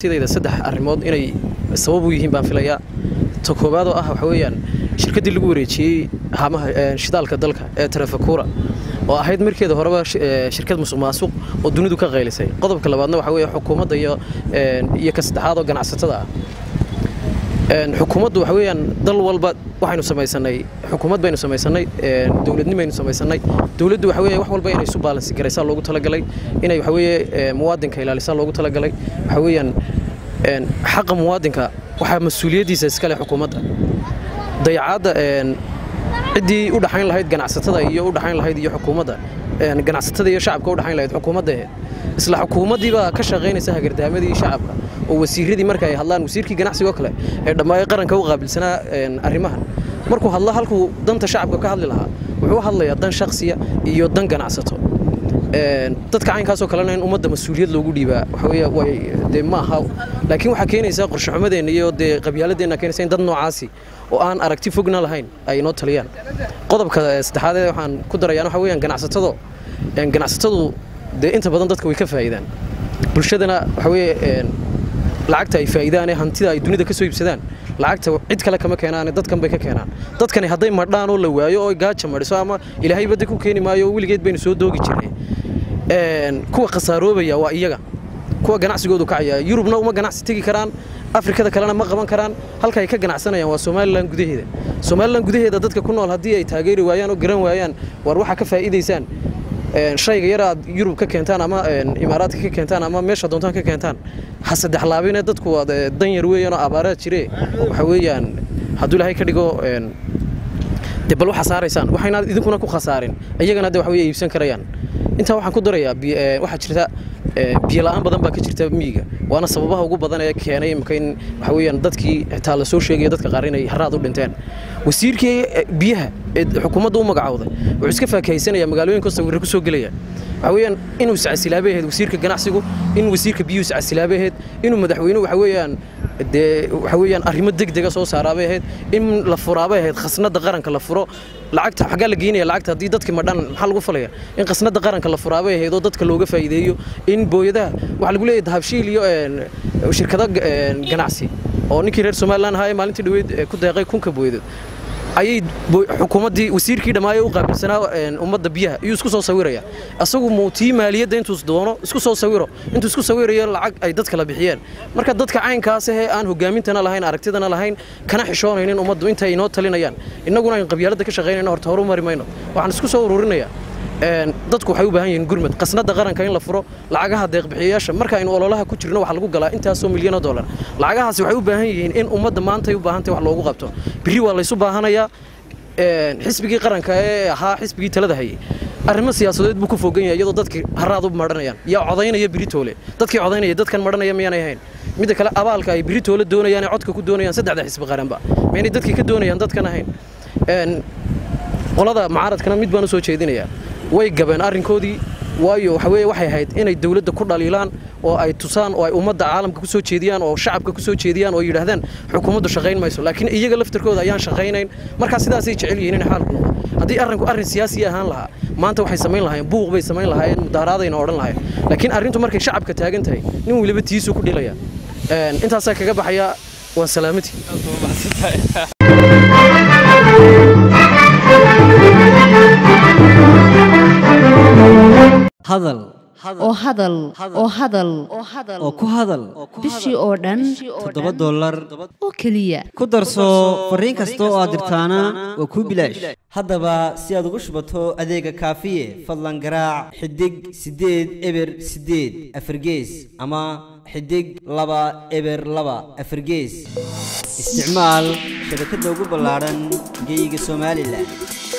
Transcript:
sidayda saddex arrimood inay sabab u yihiin baan filayaa ta koowaad oo ah waxa weeyaan shirkaddii lagu wareejiyey haamaha shidaalka dalka ee tarafakura oo ahayd markeeda horeba shirkad musuq maasuq oo dunidu ka qaylisay qodobka labaadna waxa weeye xukuumadda iyo iyo ka saddexaad oo ganacsatada ah xukuumaddu waxa weeyaan dal walba waxaynu samaysanay xukuumad baynu samaysanay dowladnimaynu samaysanay dowladdu waxa weeye wax walba inay isu baalansi garaysaa loogu talagalay inay waxa weeye muwaadinka ilaalisaa loogu talagalay waxa weeyaan xaqa muwaadinka waxaa mas-uuliyaddiisa iskale xukuumadda dayacaadda ciddii u dhaxayn lahayd ganacsatada iyo u dhaxayn lahayd iyo xukuumadda ganacsatada iyo shacabka u dhaxayn lahayd xukuumadda isla xukuumaddii baa ka shaqaynaysa hagardaamadii shacabka oo wasiiradii marka ay hadlaan wasiirkii ganacsigoo kale ee dhammaay qaranka u qaabilsanaa arrimahan markuu hadlo halkuu danta shacabka ka hadli lahaa wuxuu u hadlayaa dan shakhsiya iyo dan ganacsato dadka caynkaasoo kalena in ummadda mas-uuliyad loogu dhiibaa waxaweye way dee ma aha laakiin waxaa keenaysaa qorshaxumadeenna iyo dee qabyaaladeenna keenaysa in dad noocaasi oo aan aragti fogna lahayn ay inoo taliyaan qodobka saddexaadee waxaan ku darayaan waxa weeyaan ganacsatado ganacsatadu dee inta badan dadka way ka faa'iidaan bulshadana waxa weeye lacagta ay faa'iidaanee hantida ay dunida ka soo iibsadaan lacagta cid kale kama keenaane dadkan bay ka keenaan dadkani hadday madhaan oo la waayo oo gaaja madhiso ama ilaahay badda ku keeni maayo oo weligeed baynu soo doogi jirnay kuwa khasaaroobaya waa iyaga kuwa ganacsigoodu kacaya yurubna uma ganacsi tegi karaan afrikada kalena ma qaban karaan halka ay ka ganacsanayaan waa somalilan gudaheeda somalilan gudaheeda dadka ku nool haddii ay taageeri waayaan oo garan waayaan war waxaa ka faa'iidaysaan shayga yar aad yurub ka keentaan ama imaaraadka ka keentaan ama meesha doontaan ka keentaan ha saddex laabine dadku waa dan yar weeyaan oo abaaraad jire waxa weeyaan hadduu ilaahay ka dhigo de bal waxaa saaraysaan waxayna idinkuna ku khasaarin iyagana de waxa weye iibsan karayaan intaa waxaan ku darayaa waxaa jirta biyo la'aan badan baa ka jirta miyiga waana sababaha ugu badan ee keenay imika in waxa weeyaan dadkii xitaa la soo sheegaya dadka qaar inay haraad u dhinteen wasiirkii biyaha ee xukuumadda u magacowday wuxuu iska faakahaysanayaa magaalooyinka sawirra ku soo gelaya waxa weeyaan inuu iscasilaabay ahayd wasiirka ganacsigu in wasiirka biyuhu iscasilaabay ahayd inuu madaxweynuhu waxa weeyaan dee waxa weeyaan arrimo degdega soo saaraabay ahayd in la furaabay ahayd khasnadda qaranka la furo lacagta xaggaa la geynaya lacagta haddii dadkii madhan maxaa lagu falaya in khasnadda qaranka la furaabay ahayd oo dadka looga faa'iideeyo in booyadaha waxaa lagu leeyahay dahabshiil iyo shirkado ganacsi oo ninkii reer somalilan ahaa ee maalintii dhaweyd ku deeqay kunka booyadood ayay xukuumaddii wasiirkii dhammaayo u qaabilsanaa ummadda biyaha iyuu isku soo sawiraya asagu muutii maaliyadda intuu doono isku soo sawiro intuu isku sawirayo lacag ay dad kala bixiyeen marka dadka caynkaas ahee aan hogaamintana lahayn aragtidana lahayn kana xishoonaynin ummaddu intay inoo talinayaan innaguna aynu qabyaaladda ka shaqaynayno horta horu mari mayno waxaan isku soo ururinayaa dadku waxay u baahan yihiin gurmad qasnadda qaranka in la furo lacagaha deeqbixiyayaasha marka aynu ololaha ku jirno waxaa lagu galaa intaasoo milyan oo dollar lacagahaasi waxay u baahan yihiin in ummadda maantay u baahantay wax loogu qabto biri waa laysu baahanayaa xisbigii qaranka ee ahaa xisbigii talada hayay arrimo siyaasadeed buu ku fogan yahay iyadoo dadkii haraad u madhanayaan yaa codaynaya biritoole dadkii codaynaya dadkan madhanaya miyaanay ahayn midda kale abaalka ay biritoole doonayaan ee codka ku doonayaan saddexda xisbi qaranba miyaanay dadkii ka doonayaan dadkan ahayn qolada mucaaradkana mid baan u soo jeedinayaa way gabeen arrinkoodii waayo waxa weeye waxay ahayd inay dawladda ku dhaliilaan oo ay tusaan oo ay ummadda caalamka ku soo jeediyaan oo shacabka ku soo jeediyaan oo yidhaahdaan xukuumaddu shaqayn mayso laakiin iyaga laftarkooda ayaan shaqaynayn markaa sidaasay jecel yihiin in xaalku noqdo haddii arrinku arrin siyaasi ahaan lahaa maanta waxay samayn lahaayeen buuq bay samayn lahaayeen mudaaraadayna odhan lahayen laakiin arrintu markay shacabka taagan tahay nin weliba tiisuu ku dhilaya intaasaa kaga baxaya waa salaamati hadal oo hadal oo hadal oo ku hadal bishii oo dhan toddoba dollar oo keliya ku darso fariin kasta oo aad dirtaana waa kuu bilaash haddaba si aad ugu shubato adeega kaafiye fadlan garaac xidig siddeed eber siddeed afargees ama xidig laba eber laba afargees isticmaal shabakadda ugu ballaadhan geeyiga somalilan